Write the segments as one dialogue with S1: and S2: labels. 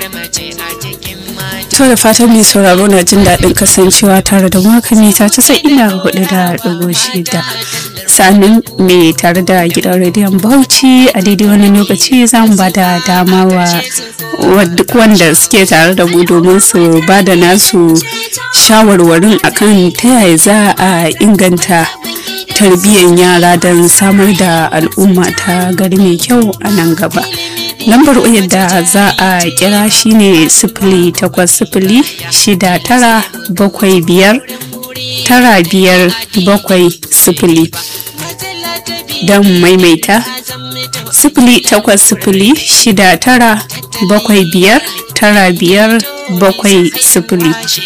S1: To da fatan mai sauraro na jin daɗin kasancewa tare da maka mita ta sai ina hudu da ɗigo shida. Sannan mai tare da gidan rediyon Bauchi a daidai wani lokaci za mu ba da dama wa duk wanda suke tare da mu domin su ba da nasu shawarwarin akan ta yaya za a inganta tarbiyyar yara don samar da al'umma ta gari mai kyau a nan gaba. lambar wayar da za a kira shine sifili takwas sifili shida tara bakwai biyar tara biyar bakwai sifili don maimaita sifili takwas sifili shida tara bakwai biyar tara biyar bakwai sifili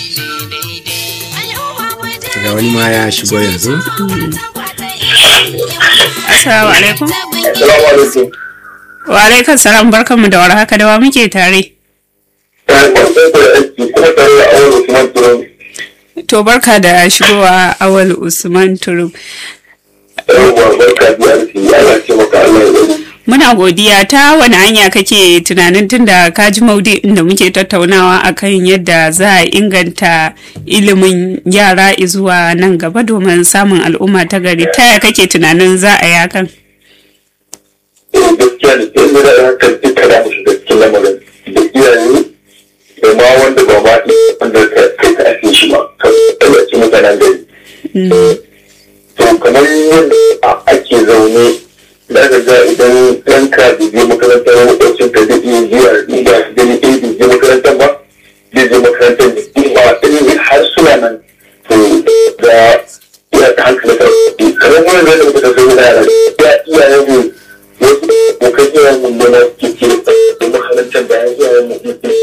S2: ga wani ma ya shigo yanzu
S1: assalamu alaikum
S3: Assalamu alaikum.
S1: wa alaikum salam barkanmu da warhaka da wa muke tare
S3: Ta kwanton da aiki kuma tare da awon Usman Turon.
S1: to barka da shigowa awal usman turum
S3: Yawwa barka da aiki Allah ce maka Allah ya bari.
S1: muna godiya ta wani hanya kake tunanin tunda ka ji maudu'in da muke tattaunawa akan yadda za a inganta ilimin yara zuwa nan gaba domin samun al'umma ta gari ta yaya kake tunanin za a yi hakan
S3: Eh, Gaskiya ne sai mu da hankali duka da mu shiga cikin lamarin da iyaye da ma wanda ba ma iya wanda ka kai ka ake shi ba ka tallace mutanen gari. To kamar yadda ake zaune da ka ga idan ɗanka bai je makarantar makwabcin ka zai iya zuwa inda gani ɗaya bai je makarantar ba zai je makarantar da kuma ɗin har suna nan to da ya ta hankali ka kamar wani zai da muka tafi wani yara ya iyayen mu wasu abokan iyayen mu ne na ke ce da makarantar da ya iyayen mu ke ce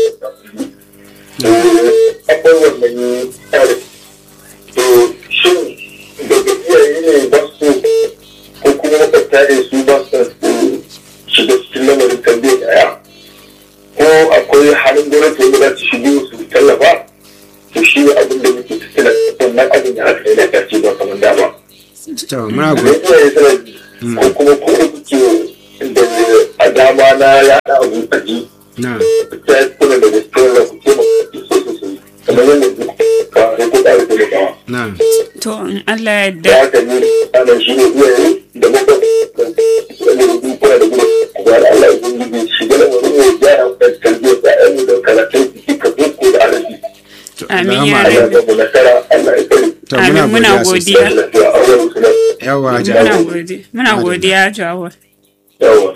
S3: akwai wannan tsari to shin daga iyaye ne ba su ko kuma makwabta ne su ba su shiga cikin lamarin tambayar yaya ko akwai halin gwamnati wanda za su shigo su tallafa to shi ne abin da muke tattala wannan abin da aka yi da ƙarshe ba kamar da ba.
S2: to muna
S3: Da
S2: go-
S3: iyaye suna ko kuma ko da kuke da a dama na yaɗa abu a ji
S2: na
S3: ta yi kuna da gaskiyar da kuke ma sosai sosai kamar yadda kuka kawai ko ƙara taimakawa.
S2: na
S1: to in allah ya
S3: da
S1: yarda
S3: haka ne ana shi ne iyaye da makwabta wanda da duk kuna da gudu ba da Allah ya gudu shiga da wani mai gyara da tarbiyyar da ƴaƴan da karatun su suka boko da arabi
S2: to
S1: Amin
S2: Allahumma
S1: ya
S3: Allah
S2: amin.
S3: ya mu nasara Allah ya kare
S2: to
S1: Amin, muna
S2: muna godiya
S1: godiya.
S2: sosai
S3: lafiya a wurin su
S2: yawa
S1: muna
S2: jama'a
S1: godiya muna godiya jawo
S3: yawa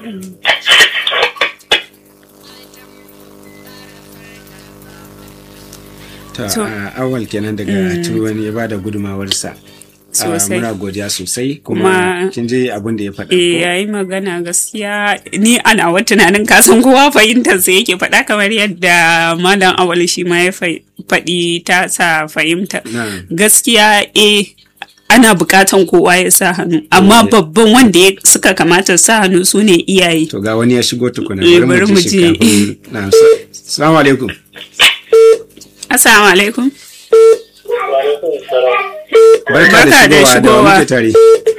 S2: to
S1: To.
S2: a awal kenan daga turwani ya bada gudumawarsa Ah,
S1: Sosai.
S2: muna godiya sosai kuma
S1: Kuma-
S2: kin je abin da ya faɗa
S1: eh
S2: ko?
S1: yayi magana gaskiya ni ana wa tunanin kasan kowa fahimtar sa yake faɗa kamar yadda malam awal shi ma ya fai- faɗi ta sa fahimta
S2: Na.
S1: gaskiya eh ana bukatan kowa ya sa hannu amma
S2: Eh.
S1: babban wanda ya suka kamata sa hannu su ne iyaye
S2: to ga wani ya shigo tukuna
S1: Eh,
S2: bari
S1: bari
S2: mu
S1: mu
S2: ji shi
S1: je.
S2: kafin na assalamu alaikum
S1: assalamu alaikum
S2: barka da
S1: Barka da
S2: shigowa da wa
S1: shigowa.
S2: muke tare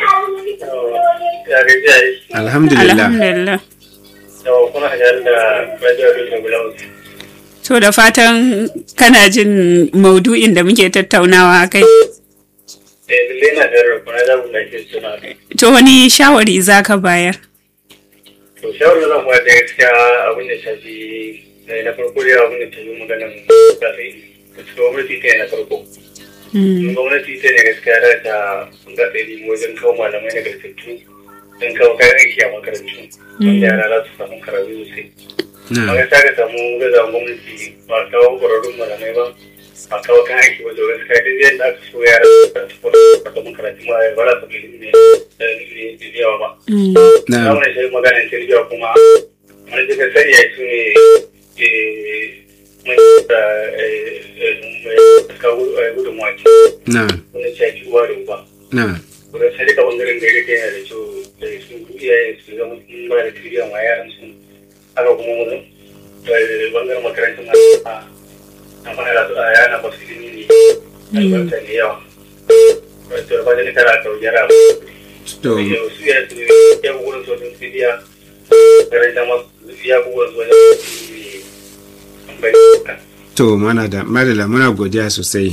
S3: ya gajiya yi
S2: alhamdulillah
S1: alhamdulillah
S3: yawa kuna hanyar da rajiyar da bulawus
S1: to da fatan kana jin maudu'in da muke tattaunawa kai
S3: eh lalle na da rukuna da mun da ke suna
S1: to wani shawari zaka bayar
S3: to shawarar zan ba da gaskiya abin da shafi eh, na farko dai abin da ta yi maganan zafi da cikin gwamnati ta yi na farko
S1: Hmm.
S3: gwamnati ta ne gaskiya da ta ga tsari wajen kawo malamai na gartattu don kawo kayan aiki a makarantu wanda yara za su samu karatu sosai
S2: na
S3: amma gaskiya ka samu gaza gwamnati ba a kawo ƙwararrun malamai ba ba a kawo kayan aiki ba da gaskiya duk yadda aka so yara su samu karatu ma ba za su ga ilimi da ilimi da yawa ba
S1: Hmm.
S2: na
S3: na wani shi maganin tarbiyya kuma wani daga sani ya su ne mai da mai kawo gudunmawa ce
S2: na
S3: wani shafi uwa da uba
S2: na
S3: wurin sai duka bangaren da ya yana da kyau da su iyayen su zama sun ba da tarbiyya ma yaran su haka kuma mu da bangaren makarantar ma a fara da su a yana ba su ilimi ne albarka ne yawa wato da fatan kana ka yara
S2: to
S3: su ya su ya wurin sojin tarbiyya makarantar ma ya wurin sojin bai
S2: to mana da madala muna godiya sosai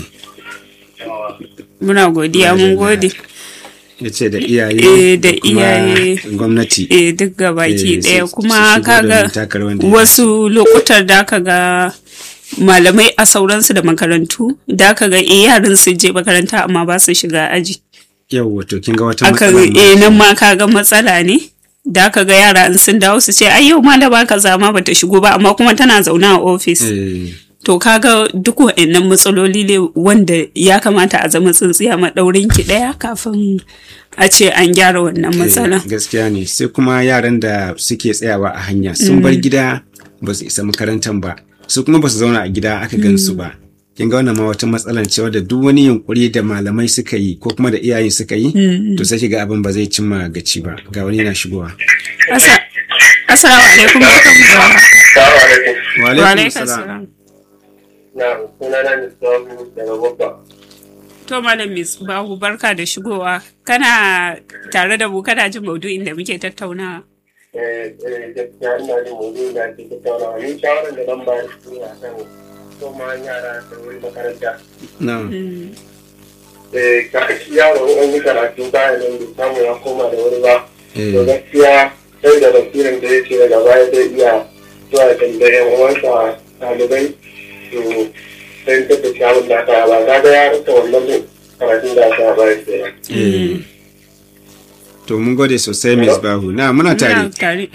S1: muna godiya mun gode
S2: ya ce da iyaye
S1: Eh, da
S2: kuma
S1: iyaye.
S2: gwamnati
S1: eh duk gabaki
S2: Eh,
S1: ɗaya
S2: su-
S1: kuma
S2: su shigo
S1: kaga
S2: domin taka rawar da ya
S1: wasu lokutan da aka ga malamai a sauransu da makarantu da aka ga eh yaran su je makaranta amma ba su shiga aji
S2: yau wato kin ga wata
S1: aka
S2: matsala ma.
S1: eh nan ma kaga matsala ne da aka ga yara in sun dawo su ce ai yau malama kaza ma bata shigo ba amma kuma tana zaune a ofis
S2: Eh,
S1: to kaga duk wa'annan matsaloli ne wanda ya kamata a zama tsintsiya maɗaurin ki ɗaya kafin a ce an gyara wannan matsalan
S2: eh, gaskiya ne sai kuma yaran da suke tsayawa a hanya sun bar gida ba su isa makarantar ba su kuma ba su zauna a gida aka gan su ba kin ga wannan ma wata matsalan ce wadda duk wani yunkuri da malamai suka yi ko kuma da iyayen suka yi to sai ki ga abin ba zai cimma gaci ba ga wani yana shigowa
S1: Asa- Assalamu alaikum barkanmu da warhaka.
S3: Salamu alaikum.
S2: wa
S1: Wa
S2: alaikum
S1: alaikum
S2: salam
S1: salam.
S3: Na sunana ne Sabu daga Gwabba.
S1: To Malam Miss Bahu barka da shigowa. Kana tare da mu kana jin maudu'in da muke tattaunawa.
S3: Eh, eh, gaskiya ina jin maudu'in da ake tattaunawa. Ni shawarar da zan bayar shi ne akan koma yara da wuri makaranta.
S2: na
S1: Mm.
S3: Eh, ka shi yaro in an yi karatu bayan nan bai samu ya koma da wuri ba.
S2: eh,
S3: To gaskiya sai da basirin da yake daga baya zai iya zuwa ya tambayi yan uwansa ɗalibai to sai ta tafi abin da aka yi ba. Kaga ya rasa wannan karatun da aka yi ba kenan.
S2: eh. to mun gode sosai Miss Bahu na muna tare
S1: Muna tare.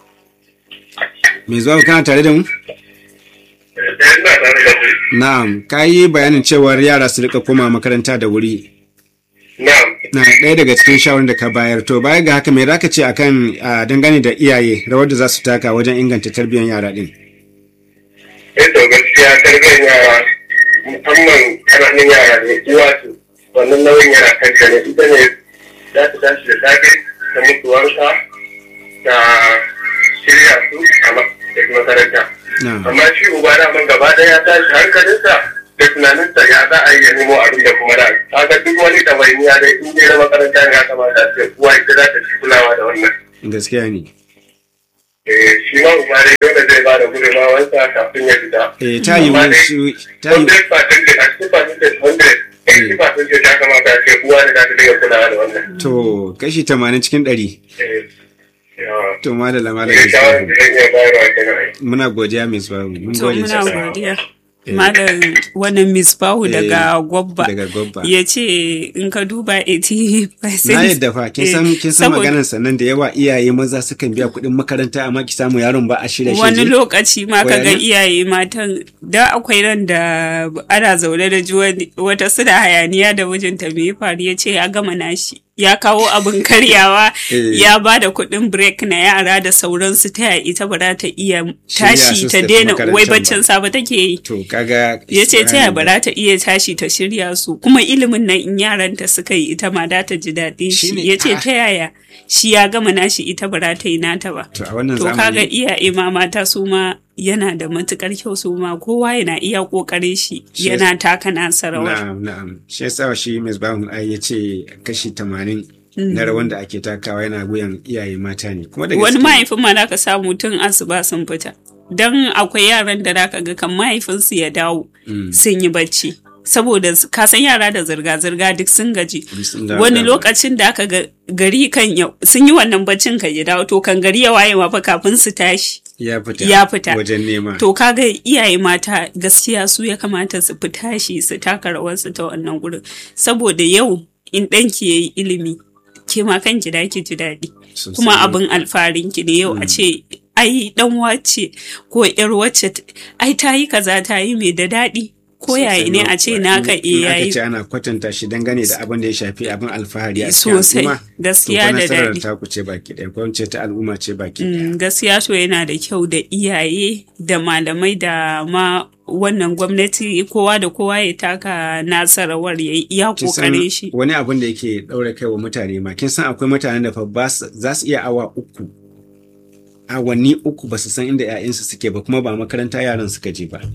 S2: Miss Bahu kana tare da mu
S3: Eh, ina tare da ku.
S2: na'am ka yi bayanin cewar yara su rika koma makaranta da wuri
S3: Na'am.
S2: na ɗaya daga cikin shawarar da ka bayar to baya ga haka me zaka ce akan a, dangane da iyaye rawar da za su taka wajen inganta tarbiyyar yara din
S3: Eh to gaskiya tarbiyyar yara musamman ƙananan yara ne uwa su wannan nauyin yana kanta ne ita ne za ta tashi da safe ta mutu wanka ta shirya su a ma- da makaranta.
S2: na
S3: Amma shi uba da man gaba ɗaya ya tashi hankalinsa da tunaninsa ya za a yi ya nemo abin da kuma da kaga duk wani ɗawainiya dai in dai na makaranta ne ya kamata a ce uwa ita za ta ci kulawa da wannan.
S2: gaskiya ne
S3: Eh, shi ma uba dai dole zai ba da gudunmawarsa kafin ya fita.
S2: eh ta yi
S3: Amma dai-
S2: wasu ta yi
S3: 100% a cikin percentage 100 80% ya kamata a ce uwa da za ta dinga kulawa da wannan.
S2: to kashi 80 cikin 100
S3: Eh, yawa.
S2: to madalla malam
S3: Eh,
S2: Miss
S3: shawarar
S2: Bahu
S3: da zan iya bayarwa kenan.
S2: muna godiya Miss Bahu mun
S1: To
S2: gode
S1: muna
S2: sosai
S1: godiya. Malam wannan Miss Bahu
S2: Eh,
S1: daga Gwabba.
S2: daga Gwabba.
S1: Ya ce in ka duba 80%.
S2: na yadda fa kin san
S1: Eh,
S2: kin san
S1: saboda-
S2: maganar sannan da yawa iyaye maza sukan biya kuɗin makaranta amma ki samu yaron ba a shirya shi
S1: wani
S2: je.
S1: lokaci ma
S2: Ko
S1: ka ga
S2: yana?
S1: iyaye matan da akwai ran da ana zaune da ji wani- wata suna hayaniya da mijinta me ya faru ya ce ya gama nashi ya kawo abin karyawa
S2: Eh.
S1: ya ba da kuɗin break na yara da sauransu ta yaya ita ba za ta iya
S2: Shirya
S1: tashi
S2: su su
S1: ta
S2: tafi
S1: daina
S2: makarantar
S1: wai
S2: ba.
S1: baccin safe take yi
S2: to kaga
S1: ya ce ta yaya ba za ta iya tashi ta shirya su kuma ilimin nan in yaranta suka yi ita ma za ta ji daɗin
S2: Shine-
S1: shi ya ce
S2: ah.
S1: ta yaya shi ya gama nashi ita ba za ta yi nata ba
S2: to a wannan
S1: To kaga
S2: zamani
S1: iyaye ma mata su ma yana da matukar kyau su ma kowa yana iya kokarin shi
S2: Shi
S1: yana taka nasa rawar.
S2: Na'am, na'am. Shi yasa shi Ms. Bahun ai ya ce kashi tamanin na rawan da ake takawa yana wuyan iyaye mata ne. Kuma da
S1: Wani
S2: gaske-
S1: mahaifin ma za ka samu tun asuba sun fita. Don akwai yaran da za ka ga kan mahaifinsu ya dawo sun yi bacci. Saboda s- ka san yara da zirga-zirga duk sun gaji.
S2: sun dawo
S1: Wani
S2: da-
S1: lokacin da aka ga gari kan yau sun yi wannan baccin kan ya dawo to kan gari ya waye ma fa kafin su tashi.
S2: ya fita
S1: ya fita.
S2: wajen nema.
S1: To kaga iyaye mata gaskiya su ya kamata su fita shi su taka rawarsu ta wannan gurin. Saboda yau in ɗanki ya yi ilimi, ke ma kanki da ki ji daɗi.
S2: Sosai.
S1: Kuma abin alfarin ki ne yau a ce ai dan wace ko yar wacce t- ai ta yi kaza ta yi mai da daɗi. Ko yaya ne a ce naka
S2: In-
S1: e
S2: in aka
S1: yayi
S2: ce ana kwatanta shi dangane da abin da ya shafi abin alfahari a cikin
S1: Sosai,
S2: al'umma.
S1: gaskiya
S2: to fa
S1: da
S2: nasarar
S1: daɗi.
S2: taku ce baki ɗaya ko in ce ta al'umma ce baki ɗaya.
S1: Mm, gaskiya to yana da kyau da iyaye da malamai da ma wannan gwamnati kowa da kowa ya taka nasa rawar ya yi iya
S2: Kin san
S1: kokarin shi.
S2: wani abin da yake ɗaure kai wa mutane ma kin san akwai mutanen da fa ba su- za su iya awa uku awanni uku ba su san inda 'ya'yansu suke ba kuma ba makaranta yaran suka je ba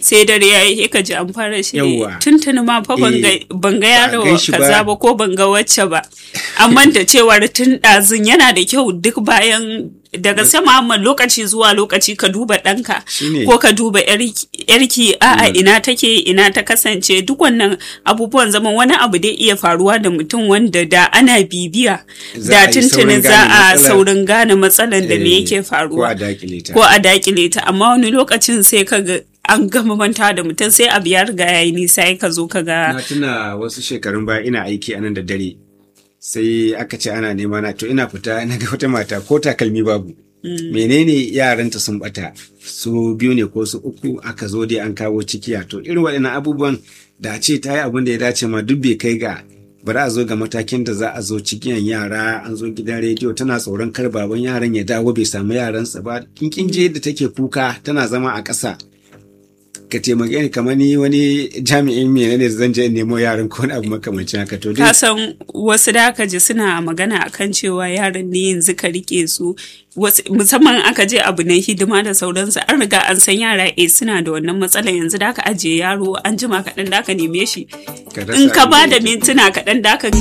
S1: sai dare ya yi ka ji an fara shi
S2: Yawwa.
S1: tuntuni ma fa ban ga-
S2: Eh,
S1: ban ga
S2: ba a
S1: yaro
S2: gan shi ba.
S1: kaza ba ko ban ga wacce ba amma da cewar tun ɗazun yana da kyau duk bayan daga sama amma lokaci zuwa lokaci ka duba ɗanka
S2: Shine.
S1: ko ka duba yarki yarki, a'a ina take ina ta kasance duk wannan abubuwan zaman wani abu dai iya faruwa da mutum wanda da ana bibiya
S2: Za
S1: da
S2: a yi
S1: tuntuni
S2: saurin
S1: za
S2: gane
S1: a
S2: matsalar.
S1: saurin gane matsalan da me
S2: Eh,
S1: yake
S2: ko
S1: faruwa
S2: a dakile ta
S1: ko a dakile ta amma wani lokacin sai ka ga an gama manta da mutum sai abu ya riga ya yi nisa ya ka zo ka ga
S2: na tuna wasu shekarun baya ina aiki a nan da dare sai aka ce ana nema na to ina fita na ga wata mata ko takalmi babu menene yaranta sun bata su biyu ne ko su uku aka zo dai an kawo cikiya to irin waɗannan abubuwan da a ce ta yi abin da ya dace ma duk bai kai ga bari a zo ga matakin da za a zo cikiyan yara an zo gidan rediyo tana tsoron kar baban yaran ya dawo bai samu yaransa ba kin je yadda take kuka tana zama a ƙasa ka taimake ni kamar ni wani jami'in menene zan je in nemo yaran ko wani abu makamancin haka to dai
S1: ka san wasu da aka ji suna magana akan cewa yaran ne yanzu ka rike su wasu- musamman aka je abu na hidima da sauransu an riga an san yara eh suna da wannan matsala yanzu da aka ajiye yaro an jima kaɗan da aka neme shi
S2: ka rasa
S1: in ka ba da
S2: abin da yake.
S1: mintuna kaɗan da aka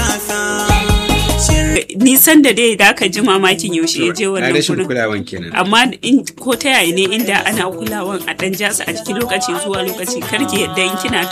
S1: nisan da dai da aka ji mamakin yaushe ya je
S2: a
S1: wannan
S2: rashin
S1: gurin
S2: kulawan kenan
S1: amma in ko ta yaya ne inda ana kulawan a dan jasa a cikin lokaci zuwa lokaci karki yadda in kina